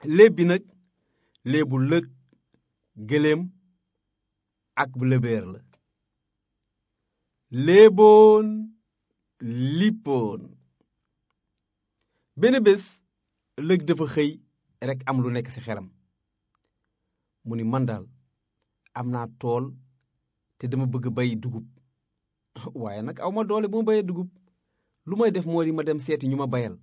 léeb bi nag léebu lëg gëléem ak lëbeer la léeboon lippoon benn bés lëg dafa xëy rekk am lu nekk ci xelam mu ni man daal am naa tool te dama bëgg bay dugub waaye nag aw ma doole bu ma bayee dugub lu may def moo di ma dem seeti ñu ma bayal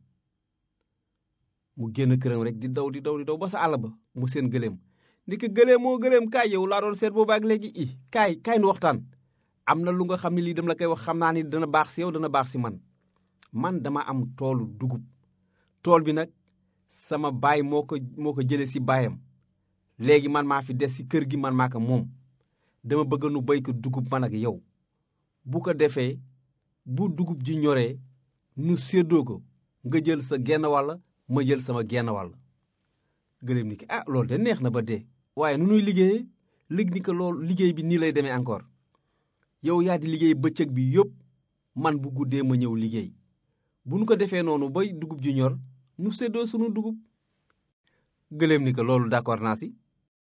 mu génn këram rek di daw di daw di daw ba sa àll ba mu seen gëléem ndi ko gëléem moo gëléem kaay yow laa doon seet boobu ak léegi i kaay kaay nu waxtaan am na lu nga xam ne lii dama la koy wax xam naa ni dana baax si yow dana baax si man man dama am toolu dugub tool bi nag sama baay moo ko moo ko jëlee si baayam léegi man maa fi des si kër gi man maa ko moom dama bëgg nu béy ko dugub man ak yow bu ko defee bu dugub ji ñoree nu séddoo ko nga jël sa genn wàll ma jël sama genn wàll gëléem ni ki ah loolu de neex na ba dee waaye nu nuy liggéeyee lëg ni ko loolu liggéey bi nii lay demee encore yow yaa di liggéey bëccëg bi yëpp man bu guddee ma ñëw liggéey bu nu ko defee noonu bay dugub ji ñor nu séddoo sunu dugub gëléem ni ko loolu d'accord naa si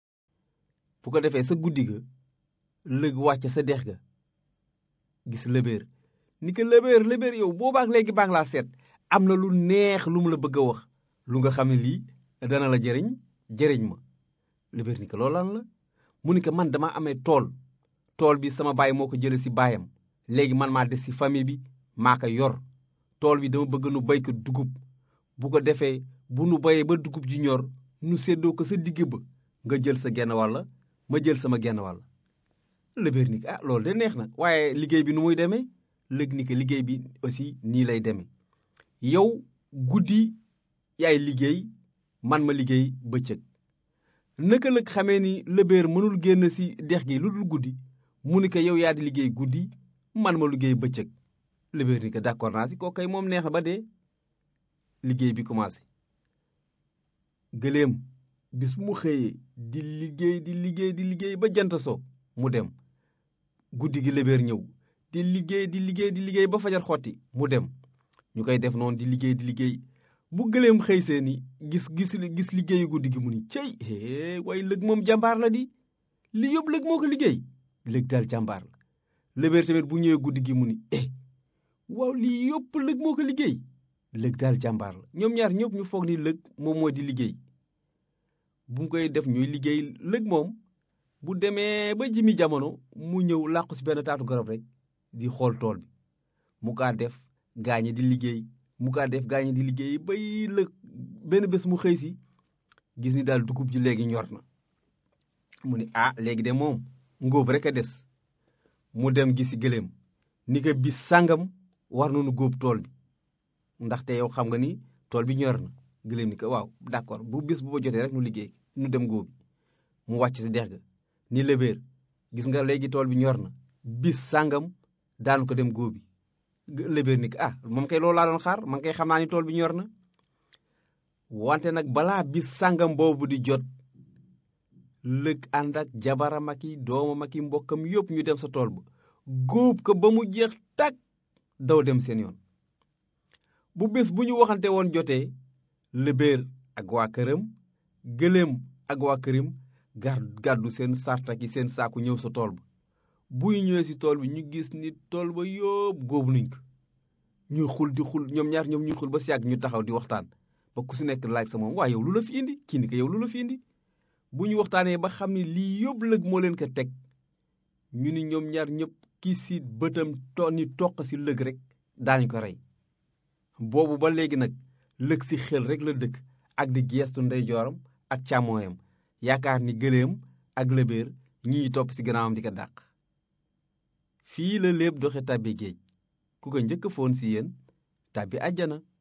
bu ko defee sa guddi ga lëg wàcc sa dex ga gis lëbéer ni ko lëbéer lëbéer yow boobaak léegi baa ngi laa seet am na lu neex lu mu la bëgg a wax lu nga xam ne lii dana la jëriñ jëriñ ma lëbéer ni ko loolu lan la mu ni ko man dama amee tool tool bi sama baay moo ko jële si baayam léegi man maa des si famille bi maa ko yor tool bi dama bëgg nu béy ko dugub bu ko defee bu nu béyee ba dugub ji ñor nu séddoo ko sa digg ba nga jël sa genn wàll ma jël sama genn wàll lëbéer ni ko ah loolu de neex na waaye liggéey bi nu muy demee lëg ni ko liggéey bi aussi nii lay demee yow guddi yaay liggéey man ma liggéey bëccëg naka lëg xamee ni lëbéer mënul génn si dex gi lu dul guddi mu ni ko yow yaa di liggéey guddi man ma liggéey bëccëg lëbéer ni ko d'accord naa si kooku kay moom neex na ba dee liggéey bi commencé gëléem bis bu mu xëyee di liggéey di liggéey di liggéey ba jant so mu dem guddi gi lëbéer ñëw di liggéey di liggéey di liggéey ba fajar xotti mu dem ñu koy def noonu di liggéey di liggéey bu gëléem xëy see ni gis gis gis liggéeyu guddi gi mu ni cey hee waaye lëg moom jàmbaar la di li yëpp lëg moo ko liggéey lëg daal jàmbaar la lëbéer tamit bu ñëwee guddi gi mu ni eh waaw lii yëpp lëg moo ko liggéey lëg daal jàmbaar la ñoom ñaar ñëpp ñu foog ni lëg moom moo di liggéey bu mu koy def ñuy liggéey lëg moom bu demee ba jimi jamono mu ñëw làqu si benn taatu garab rek di xool tool bi mu kaa def gaañe di liggéey mu kaa def gaañe di liggéey bay lëg benn bés mu xëy si gis ni daal dugub ji léegi ñor na mu ni ah léegi de moom ngóob rek a des mu dem gisi gëléem ni ko bis sàngam war nañu góob tool bi ndaxte yow xam nga ni tool bi ñor na gëléem ni ko waaw d'accord bu bis bu ba jotee rek nu liggéey nu dem góobi mu wàcc si dex ga ni lëbéer gis nga léegi tool bi ñor na bis sàngam daanu ko dem góobi lëbéer ni ko ah moom kay loolu laa doon xaar man kay xam naa ni tool bi ñor na wante nag balaa bis sàngam boobu di jot lëg ànd ak jabaram ak i doomam ak i mbokkam yëpp ñu dem sa tool ba góob ko ba mu jeex tàkk daw dem seen yoon bu bés bu ñu waxante woon jotee lëbéer ak waa këram gëléem ak waa këram gàddu seen sarta ki seen saaku ñëw sa tool ba buy ñëwee si tool bi ñu gis ni tool ba yóob góob nañ ko ñuy xul di xul ñoom ñaar ñoom ñuy xul ba si yàgg ñu taxaw di waxtaan ba ku si nekk laaj sa moom waa yow lu la fi indi kii ni ko yow lu la fi indi bu ñu waxtaanee ba xam ne lii yóbbu lëg moo leen ko teg ñu ni ñoom ñaar ñëpp kii si bëtam to ni toq si lëg rek daañu ko rey boobu ba léegi nag lëg si xel rek la dëkk ak di geestu ndeyjooram ak càmmooyam yaakaar ni gëléem ak lëbéer ñuy topp si gannaawam di ko dàq fii la léeb doxe tàbbi géej ku ko njëkk foon si yéen tàbbi àjjana